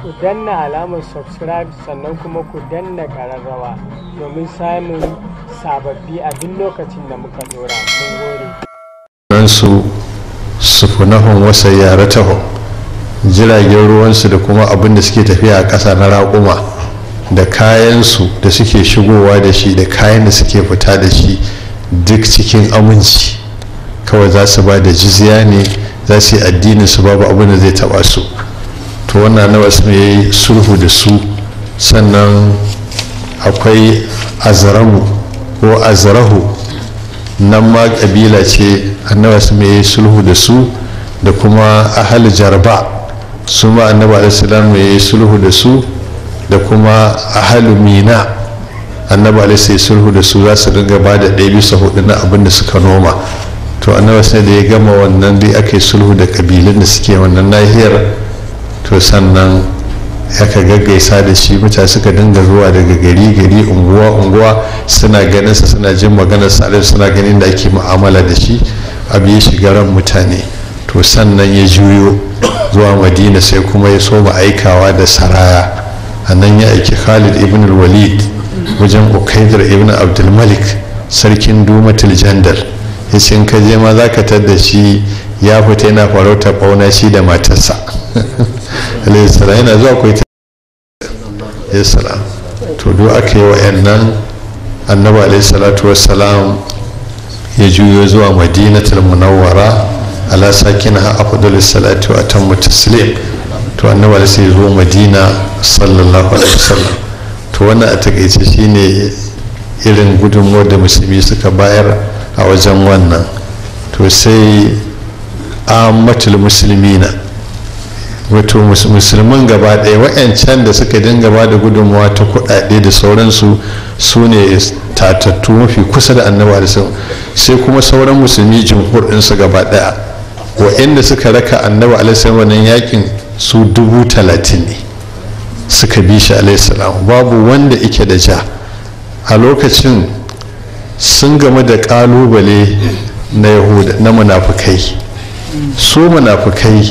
ku danna alamar subscribe sannan kuma ku danna ƙararrawa domin samun sababbi a duk lokacin da muka dora mun gode ransu sufunahun wasa yaratahun jiragen ruwansu da kuma abin da suke tafiya a ƙasa na raƙuma da kayansu da suke shigowa da shi da kayan da suke fita da shi duk cikin aminci kawai za su ba da jizya ne za su yi addinin su babu abin da zai taba su to wannan na wasu mai sulhu da su sannan akwai azramu ko azrahu nan ma kabila ce annabi su mai sulhu da su da kuma ahal jarba su ma annabi alaihi mai sulhu da su da kuma ahalu mina annabi alaihi sulhu da su za su dinga ba da ɗaya bisa hudu na abin da suka noma to annabi sai da ya gama wannan dai aka yi sulhu da kabilun da suke wannan nahiyar to sannan aka gaggaisa da shi mutane suka dinga zuwa daga gari gari unguwa unguwa suna ganin sa suna jin maganar sa suna ganin da ake mu'amala da shi abu ya shiga ran mutane to sannan ya juyo zuwa madina sai kuma ya so aikawa da saraya a nan ya aiki khalid ibn walid wajen ukaidar ibn abdulmalik sarkin dumatul jandal ya ce ka je ma za ka tadda shi ya fita yana farauta bauna shi da matarsa alayhi salam yana zuwa kai ya salam to duk aka yi wa'annan annabi alayhi salatu wassalam ya juyo zuwa madinatul munawwara ala sakina afdalus salatu wa atammu taslim to annabi sai zo madina sallallahu alaihi wasallam to wannan a takaice shine irin gudunmuwar da musulmi suka bayar a wajen wannan to sai amatul musulmina wato musulman gaba ɗaya wa'yancan da suka dinga ba da gudunmuwa ta kuɗaɗe da sauransu su ne tatattu mafi kusa da annabi da sai kuma sauran musulmi jimhur ɗinsu gaba ɗaya wa'yanda suka raka annabi alaihi wannan yakin su dubu talatin ne suka bi shi alaihissalam babu wanda ike da ja a lokacin sun game da kalubale na yahuda na munafukai su munafukai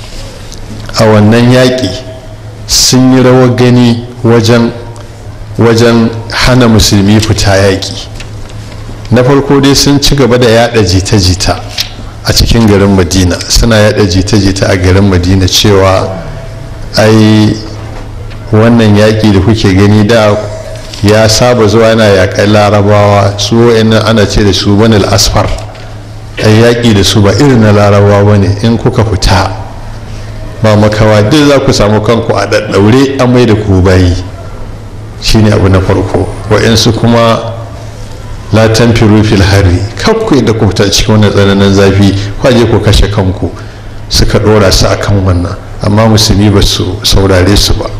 a wannan yaƙi sun yi rawar gani wajen wajen hana musulmi fita yaƙi na farko dai sun ci gaba da yada jita-jita a cikin garin madina suna yada jita-jita a garin madina cewa ai wannan yaƙi da kuke gani da ya saba zuwa yana yaƙar larabawa su wa'annan ana ce da su banil asfar ai yaƙi da su ba irin na larabawa ba ne in kuka fita ba makawa duk za ku samu kanku a ɗaɗɗaure an mai da ku bayi shine abu na farko wa'yansu kuma la tanfiru fil hari kakku da ku fita cikin wannan tsananin zafi kwaje ku kashe kanku suka dora su akan wannan amma musulmi ba su saurare su ba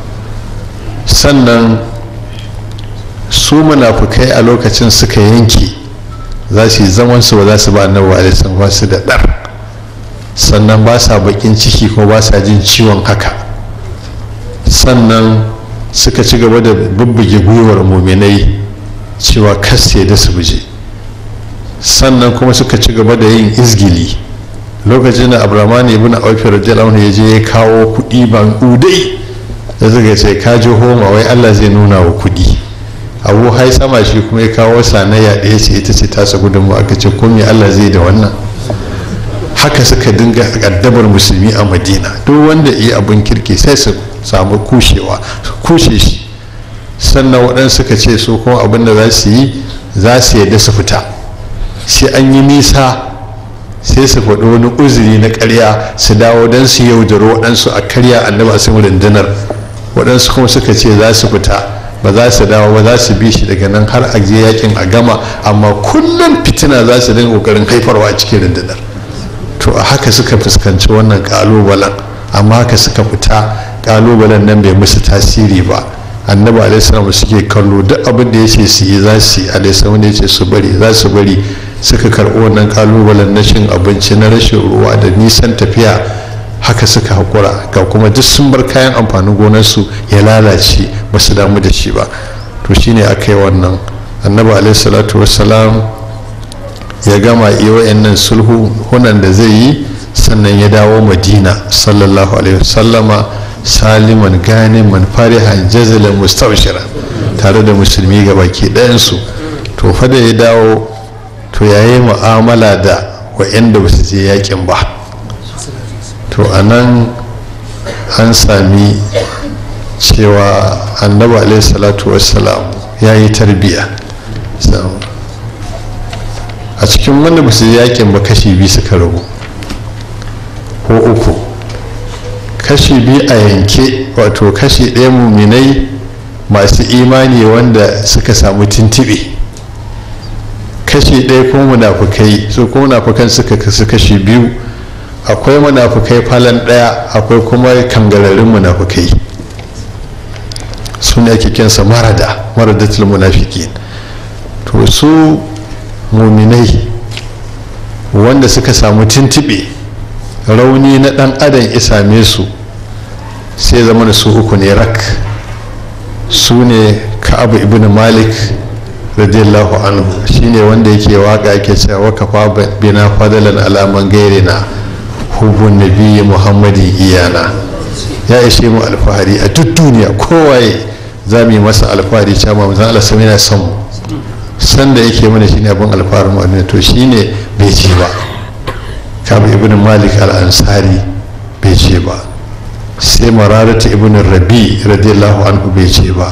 sannan su munafukai a lokacin suka yanke za su yi zaman su ba za su ba annabi alaihi ba su da dar sannan ba sa bakin ciki ko ba sa jin ciwon haka sannan suka ci gaba da bubbuge gwiwar muminai cewa kasse da su buje sannan kuma suka ci gaba da yin izgili lokacin da abraman ibn auf radiyallahu ya je ya kawo kuɗi ban udai da suka ce ka ji homa wai Allah zai nuna wa kuɗi abu hai sama shi kuma ya kawo sanayya ɗaya ce ita ce tasa gudunmu aka ce ko me Allah zai da wannan haka suka dinga addabar musulmi a madina duk wanda iya abin kirki sai su samu kushewa su kushe shi sannan waɗansu suka ce su kuma abin da za su yi za su yadda su fita sai an yi nisa sai su faɗi wani uzuri na ƙarya su dawo don su yaudaro waɗansu a karya annaba a samu rundunar waɗansu kuma suka ce za su fita ba za su dawo ba za su bi shi daga nan har a je yakin a gama amma kullum fitina za su dinga ƙoƙarin haifarwa a cikin rundunar to a haka suka fuskanci wannan ƙalubalen amma haka suka fita ƙalubalen nan bai musu tasiri ba annabi alaihissalam suke kallo duk abin da ya ce su yi za su yi alaihissalam ya ce su bari za su bari suka karɓi wannan kalubalen na cin abinci na rashin ruwa da nisan tafiya haka suka haƙura ga kuma duk sun bar kayan amfanin gonarsu ya lalace ba su damu da shi ba to shine aka yi wannan annabi alaihissalatu wassalam ya gama iya wa'annan sulhu hunan da zai yi sannan ya dawo madina sallallahu alaihi wasallama saliman ganiman farihan jazalan mustabshira tare da musulmi ga baki ɗayansu to fa da ya dawo to yayi mu'amala da wa'anda ba su je yakin ba to a nan an sami cewa annabi alaihi salatu wassalam ya yi tarbiya a cikin wanda ba su yakin ba kashi biyu suka rabu ko uku kashi biyu a yanke wato kashi ɗaya muminai masu imani wanda suka samu tintibe kashi ɗaya kuma munafukai su kuma munafukan suka kasu kashi biyu akwai munafukai falon ɗaya akwai kuma kangararin munafukai su ne ake kinsa marada maradatul munafiki to su muminai wanda suka samu tintibe rauni na ɗan adam ya same su sai zama da su uku ne rak su ne ka'abu ibn malik radiyallahu anhu shine wanda yake waka yake cewa wa kafa bina fadalan alaman gairina hubun nabiyyi muhammadin iyana ya ishe mu alfahari a duk duniya kowaye za mu yi masa alfahari cewa manzon Allah sai yana son mu san da yake mana shine abin alfaharin mu to shine bai ce ba kabu ibn malik al-ansari bai ce ba sai mararata ibn rabi radiyallahu anhu bai ce ba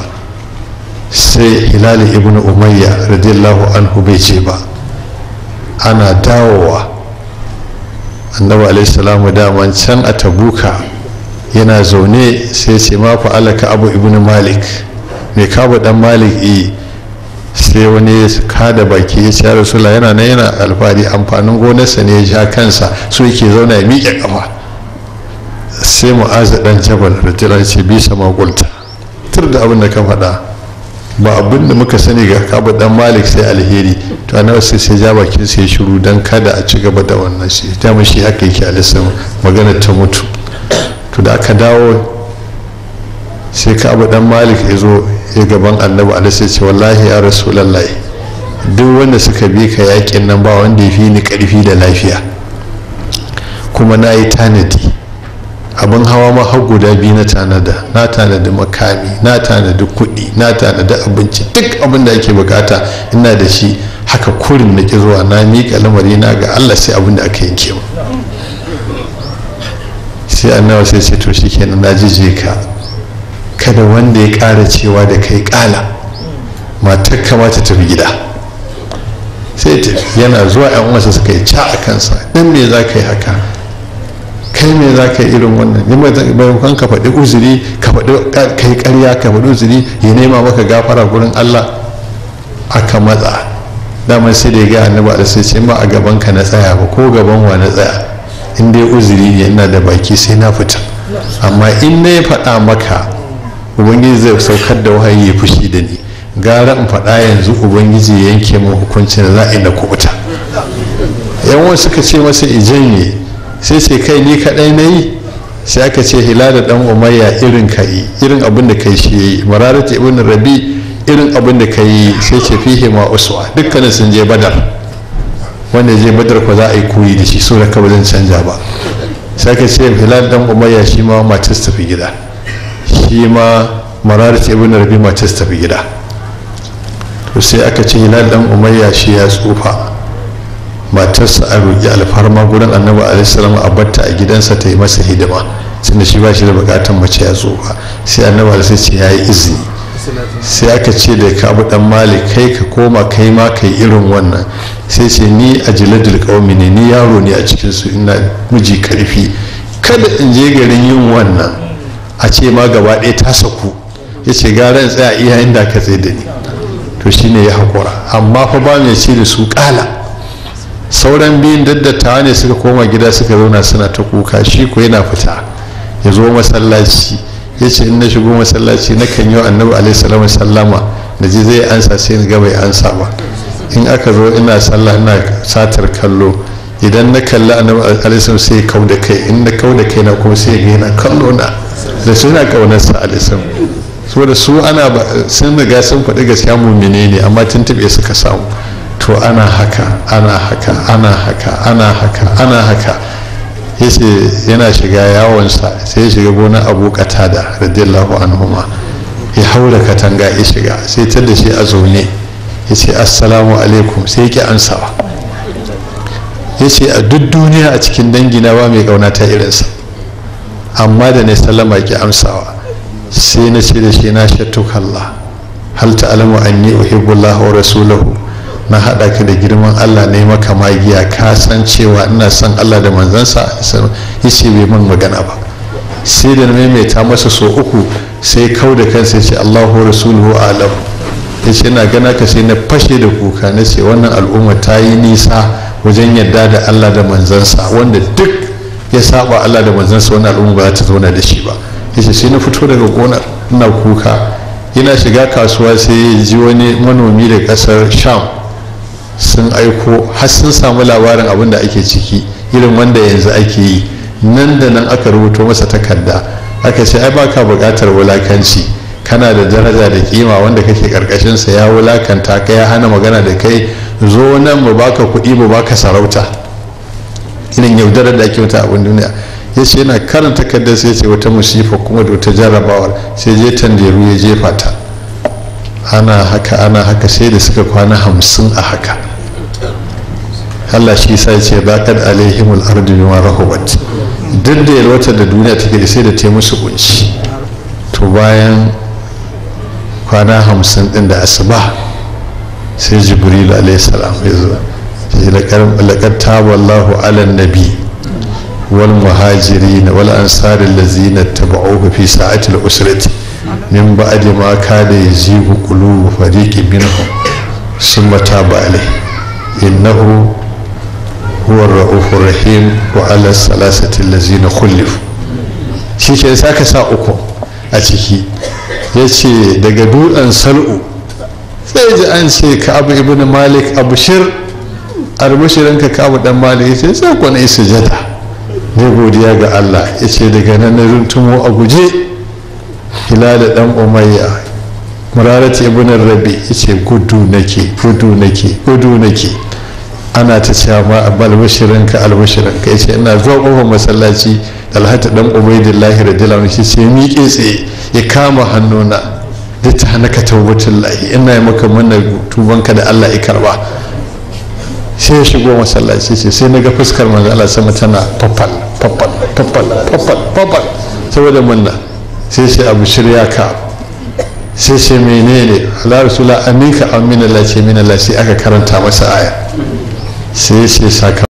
sai hilali ibn umayya radiyallahu anhu bai ce ba ana dawowa annabi alaihi salamu daman can a tabuka yana zaune sai ce ma fa'alaka abu ibn malik mai kabu dan malik yi sai wani ya kada baki ya ce rasula yana nan yana alfahari amfanin gonarsa ne ya ja kansa so yake zauna ya miƙe kafa sai mu'azu dan jabal radiyallahu ce bisa magulta tur da abin da ka faɗa ba abin da muka sani ga kabu dan malik sai alheri to annabi sai sai ja bakin sai shiru dan kada a ci gaba da wannan shi ta shi haka yake alisan magana ta mutu to da aka dawo sai kabu dan malik ya zo ya gaban annabi alisa ce wallahi ya rasulallahi duk wanda suka bi ka yakin nan ba wanda ya fi ni karfi da lafiya kuma na yi tanadi abin hawa ma har guda biyu na tanada na tanadi makami na tanadi kuɗi na tanadi abinci duk abin da ake bukata ina da shi haka kurin na ki zuwa na miƙa lamari na ga allah sai abin da aka yanke mu sai annawa sai ce to shikenan na jije ka kada wanda ya ƙara cewa da kai ƙala matar kamata tafi gida sai tafi yana zuwa yan uwansa suka yi ca a kansa dan me za ka yi haka kai me za ka yi irin wannan ne maimakon ka faɗi uzuri ka faɗi kai ƙarya ka faɗi uzuri ya nema maka gafara gurin allah aka matsa daman sai da ya ga annabi da sai ce ma a gaban ka na tsaya ba ko gaban wa na tsaya in dai uzuri ne ina da baki sai na fita amma in na ya faɗa maka ubangiji zai saukar da wahayi ya fushi da ni gara in faɗa yanzu ubangiji ya yanke min hukuncin da za a yi na kubuta yan wasu suka ce masa ijanye sai sai kai ni kaɗai na yi sai aka ce hilal dan umayya irin ka yi irin abin da kai shi yayi mararat ibn rabi irin abin da kai sai ce fihi ma uswa dukkanin sun je badar wanda je badar ko za a yi koyi da shi so da ka zan canja ba sai aka ce hilal dan umayya shi ma matas tafi gida shi ma mararat ibn rabi matas tafi gida to sai aka ce hilal dan umayya shi ya tsufa matarsa a roƙi alfarma gurin annabi alaihissalam a batta a gidansa ta yi masa hidima tunda shi ba shi da bukatan mace ya tsufa sai annabi alaihissalam ce ya yi izini sai aka ce da ka abu dan malik kai ka koma kai ma kai irin wannan sai ce ni a jiladul qaumi ne ni yaro ne a cikin su ina miji karfi kada in je garin yin wannan a ce ma gaba ɗaya ta saku ya ce gara in tsaya iya inda ka tsaye da ni to shine ya haƙura amma fa ba mai ce da su ƙala sauran biyun daddatawa ne suka koma gida suka zauna suna ta kuka shi ko yana fita ya zo masallaci ya ce in na shigo masallaci na kan yi annabi alaihi sallama da ji zai ansa sai ga bai ansa ba in aka zo ina sallah ina satar kallo idan na kalli annabi alaihi sai kau da kai in na kau da kai na kuma sai ga yana kallo na da suna kaunarsa alaihi saboda su ana sun riga sun faɗi gaskiya mumine ne amma tuntuɓe suka samu to ana haka ana haka ana haka ana haka ana haka ya ce yana shiga yawonsa sai ya shiga gonar abu katada radiyallahu anhuma ya haura katanga ya shiga sai ta da shi a zaune ya ce assalamu alaikum sai ya ki ansawa ya ce a duk duniya a cikin dangina ba mai kauna ta irinsa amma da na sallama ki amsawa sai na ce da shi na shattu kalla hal ta'lamu anni uhibbullah wa rasulahu na haɗa ka da girman Allah ne maka magiya ka san cewa ina son Allah da manzansa ya ce bai man magana ba sai da na maimaita masa so uku sai kau da kansa ya ce Allahu rasuluhu alam ya ce na gana ka sai na fashe da kuka na ce wannan al'umma ta yi nisa wajen yadda da Allah da manzansa wanda duk ya saba Allah da manzansa wannan al'umma ba za ta zauna da shi ba ya ce sai na fito daga gonar ina kuka yana shiga kasuwa sai ya ji wani manomi da kasar sham sun aiko har sun samu labarin abin da ake ciki irin wanda yanzu ake yi nan da nan aka rubuto masa takarda aka ce ai baka buƙatar wulakanci kana da daraja da kima wanda kake karkashinsa ya wulakanta ka ya hana magana da kai zo nan mu baka kuɗi mu baka sarauta irin yaudarar da ake wata abin duniya ya ce yana karanta takardar sai ce wata musifa kuma da wata jarrabawar sai je tanderu ya jefa ta ana haka ana haka sai da suka kwana hamsin a haka Allah shi sa ce baƙar alaihimul ardu bima rahubat duk da yalwatar da duniya take da sai da ta musu kunci to bayan kwana hamsin din da asuba sai jibril alaihi salam ya zo sai laqad taballahu ala nabi wal muhajirin wal ansar allazina tabauhu fi sa'atil usrati min ba'di ma kada yazigu qulubu fariqin minhum summa taba alaihi innahu huwa ar-ra'ufur rahim wa ala salasati allazina khulifu shi ke saka sa uku a ciki yace daga dutsen sal'u sai ji an ce ka abu ibn malik abu shir arbashirin ka kabu dan malik yace sai ku na sujada ne godiya ga Allah yace daga nan na runtumo a guje hilal dan umayya murarati ibn rabi yace gudu nake gudu nake gudu nake ana ta cewa ma albashirin ka albashirin ka yace ina zuwa kofar masallaci alhaji dan ubaidillahi radiyallahu anhu sai miƙe tsaye ya kama hannuna da ta hana ka taubatin lahi ina yi maka mana tubanka da Allah ya karba sai ya shigo masallaci ce sai na ga fuskar manzo Allah sama tana fafal fafal fafal fafal fafal saboda munna sai sai abu shirya ka sai sai menene Allah rasula aminka amina Allah ce min Allah sai aka karanta masa aya sai sai saka